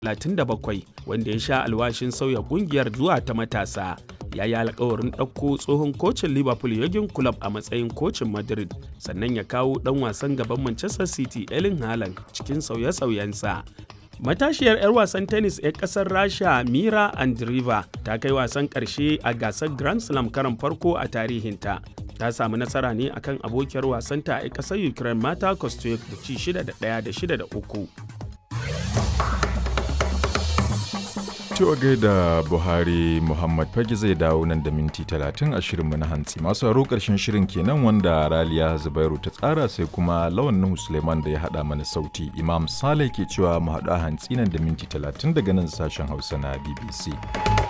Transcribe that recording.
37 wanda ya sha alwashin sauya kungiyar zuwa ta matasa ya yi alkawarin ɗauko tsohon kocin liverpool yagin club a matsayin kocin madrid sannan ya kawo ɗan wasan gaban manchester city elin haaland cikin sauye-sauyensa matashiyar 'yar wasan tennis 'yar kasar rasha mira andriva ta kai wasan karshe a gasar grand slam karan farko a tarihinta ta samu nasara ne akan abokiyar wasanta a kasar ukraine mata kostyuk da ci 6 da 1 da 6 da 3 Cewa gaida Buhari Muhammad Fage zai dawo nan da minti talatin a shirinmu na hantsi. Masu haro ƙarshen shirin kenan wanda Raliya Zubairu ta tsara sai kuma Lawan Nuhu Suleiman da ya haɗa mana sauti. Imam Saleh ke cewa mu haɗu a hantsi nan da minti talatin daga nan sashen Hausa na BBC.